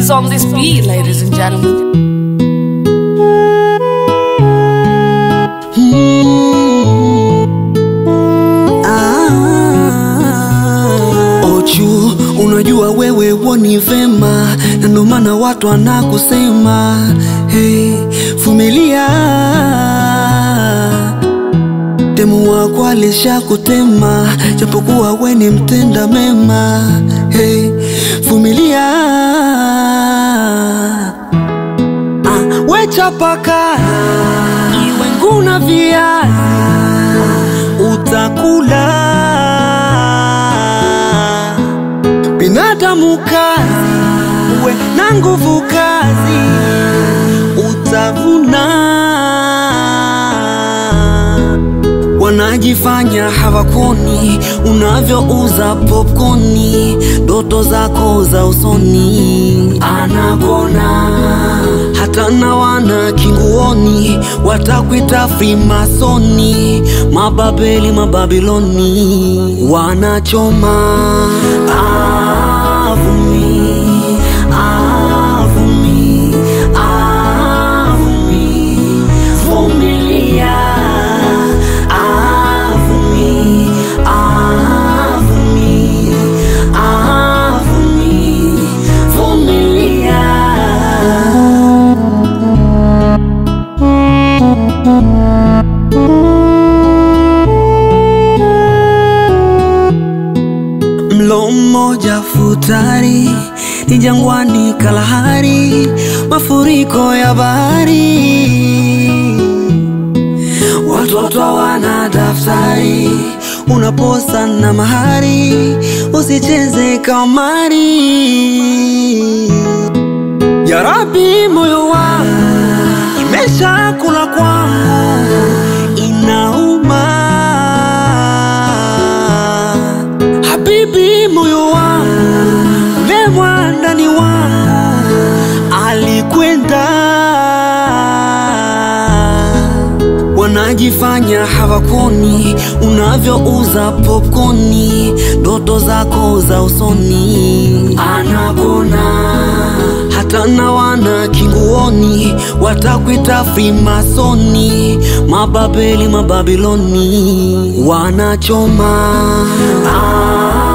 is on this beat, ladies and gentlemen. Ochu, unajua wewe woni vema, na ndo maana watu wanakusema hey, vumilia. Demu wako alishakutema, japokuwa we ni mtenda mema hey, vumilia. Ah, we chapaka iwe nguna viazi utakula binadamu kazi, uwe na nguvu kazi, utavuna. Wanajifanya hawakoni unavyouza popkoni, ndoto zako za usoni anakona hata na wana kinguoni watakwita frimasoni, mababeli mababiloni wanachoma avumi avumi avumi vumilia avumi avumi avumi vumilia Mlo mmoja futari ni jangwani Kalahari, mafuriko ya bahari, watoto hawana daftari, unaposa na mahari, usicheze kamari. Ya Rabbi, moyo wangu imesha kula kwangu, inauma Habibi, moyo wangu lemwa ndani wangu alikwenda. Wanajifanya hawakoni unavyouza popkoni, ndoto zako za usoni anakona hata na wana kinguoni watakwita frimasoni, mababeli mababiloni wanachoma ah.